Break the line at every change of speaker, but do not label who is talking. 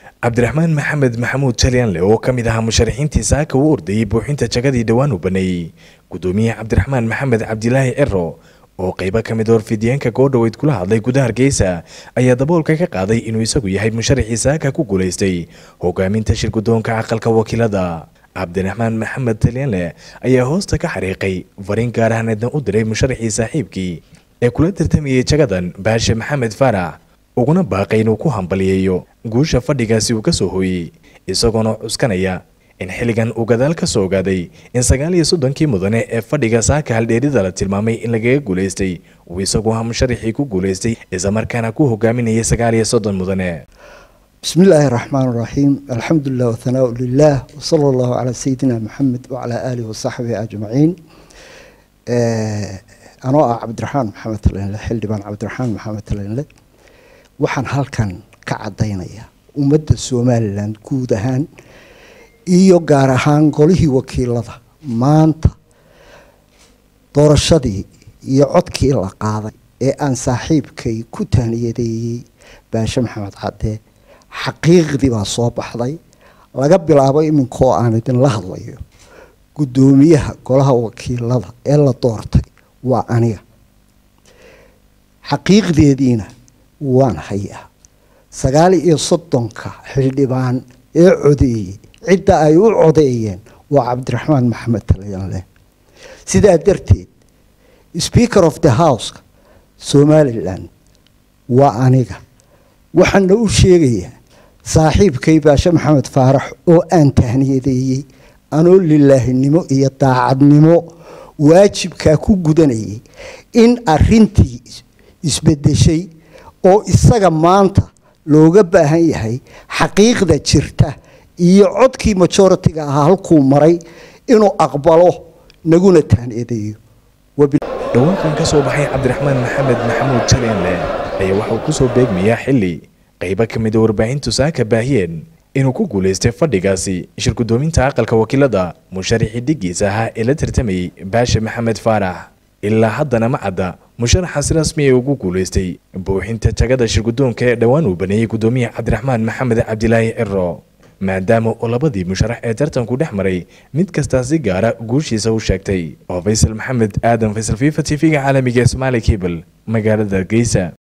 cabdiraxmaan maxamed maxamuud jalyanle oo ka mid ahaa musharaxiintii saaka u ordayay buuxinta jagadii dhowaan uu baneeyey gudoomiye cabdiraxmaan maxamed cabdilaahi ciro oo qaybo ka mid horfidiyeenka goodhoweyd kula hadlay gudaha hargeysa ayaa daboolka ka qaaday inuu isagu yahay musharaxii saaka ku guulaystay hogaaminta shirgudoonka aqalka wakiilada cabdiraxmaan maxamed talyanle ayaa hoosta ka xariiqay fariin gaar ahneedna u diray musharaxii saaxiibkii ee kula tartamayay jagadan baashe maxamed faarax uguna baaqay inuu ku hambaliyeeyo guusha fadhigaasi uu ka soo hooyey isagoona cuskanaya in xilligan uu gadaal ka soo ogaaday in sagaal iyo soddonkii mudane ee fadhiga saaka haldheerida la tilmaamay in lagaga guulaystay uu isagu ahaa musharaxii ku guulaystay islamarkaana ku hogaaminayay sagaal iyo soddon mudane
بسم الله الرحمن الرحيم الحمد لله والثناء لله وصلى الله على سيدنا محمد وعلى آله وصحبه أجمعين أنا عبد الرحمن محمد تلين حل دبان عبد الرحمن محمد تلين waxaan halkan ka cadaynayaa ummadda somalilan guud ahaan iyo gaar ahaan golihii wakiilada maanta doorashadii iyo codkii la qaaday ee aan saaxiibkay ku taaniyadeeyey baashe maxamed cadde xaqiiqdii baa soo baxday laga bilaabo iminkoo aan idinla hadlayo guddoomiyaha golaha wakiilada ee la doortay waa aniga xaqiiqdeediina waan hayaa sagaal iyo soddonka xildhibaan ee codeeyey cidda ay u codeeyeen waa cabdiraxmaan maxamed talyanle sidaa darteed speaker of the house somalilan waa aniga waxaana u sheegayaa saaxiibkay baashe maxamed faarax oo aan tahniyadeeyey anoo lilaahinimo iyo daacadnimo waajibkaa ku gudanayay in arintii isbedeshay oo isaga maanta looga baahan yahay xaqiiqda jirta iyo codkii majoritiga ahaa halkuu maray inuu aqbalo naguna tahniyadeeyo
dhawaankan ka soo baxay cabdiraxmaan maxamed maxamuud jalyanle ayaa waxauu kusoo beegmayaa xilli qaybo ka mida warbaahintu saaka baahiyeen inuu ku guulaystay fadhigaasi shirgudoominta aqalka wakiilada musharaxii dhigiisa ahaa ee la tartamayey baashe maxamed faarax ilaa haddana ma cadda musharaxaasi rasmi ee ugu guulaystay buuxinta jagada shirgudoonka ee dhowaan uu baneeyey gudoomiye cabdiraxmaan maxamed cabdilaahi ciro maadaama oo labadii musharax ee tartanku dhex maray mid kastaa si gaara guushiisa u sheegtay oo faysal maxamed aadan faysal fifa t v-ga caalamiga ee somaali cable magaalada hargeysa